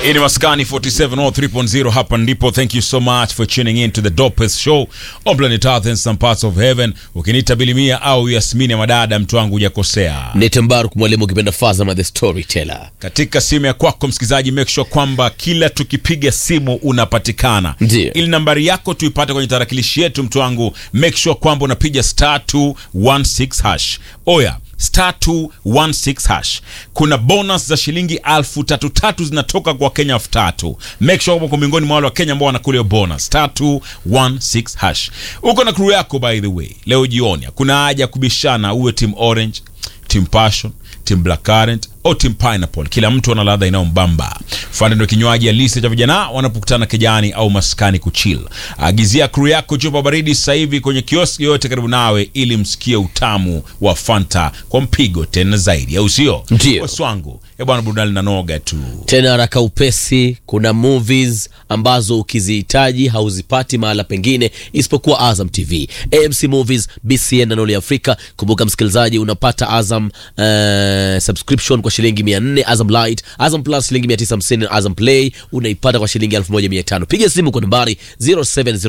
Hii ni Maskani 4703.0 hapa ndipo. Thank you so much for tuning in to the dopest show on planet Earth and some parts of heaven. Ukiniita Bilimia au Yasmini ya madada, mtu wangu hujakosea. Nite Mbaruk mwalimu ukipenda Fazama the storyteller. Katika simu ya kwako msikilizaji, make sure kwamba kila tukipiga simu unapatikana, Ndiyo. ili nambari yako tuipate kwenye tarakilishi yetu. Mtu wangu, make sure kwamba unapiga star 216 hash. Oya, star 216 hash. Kuna bonus za shilingi alfu tatu tatu zinatoka kwa Kenya elfu tatu. Make sure kwamba uko miongoni mwa wale wa Kenya ambao wanakula hiyo bonus. Star 216 hash. Uko na crew yako by the way. Leo jioni kuna haja ya kubishana, uwe team orange, team passion team black currant au team pineapple kila mtu ana ladha inayombamba fande ndo kinywaji halisi cha vijana wanapokutana kijani au maskani kuchill agizia crew yako chupa baridi sasa hivi kwenye kioski yote karibu nawe ili msikie utamu wa fanta kwa mpigo tena zaidi au sio Ndio. waswangu ya bwana burudani na noga tu Tena haraka upesi, kuna movies ambazo ukizihitaji hauzipati mahala pengine isipokuwa Azam TV. AMC Movies, BCN na Noli Afrika. Kumbuka msikilizaji, unapata Azam eh, subscription kwa shilingi 400, Azam Light, Azam Plus shilingi 950 na Azam Play unaipata kwa shilingi 1500. Piga simu kwa nambari 07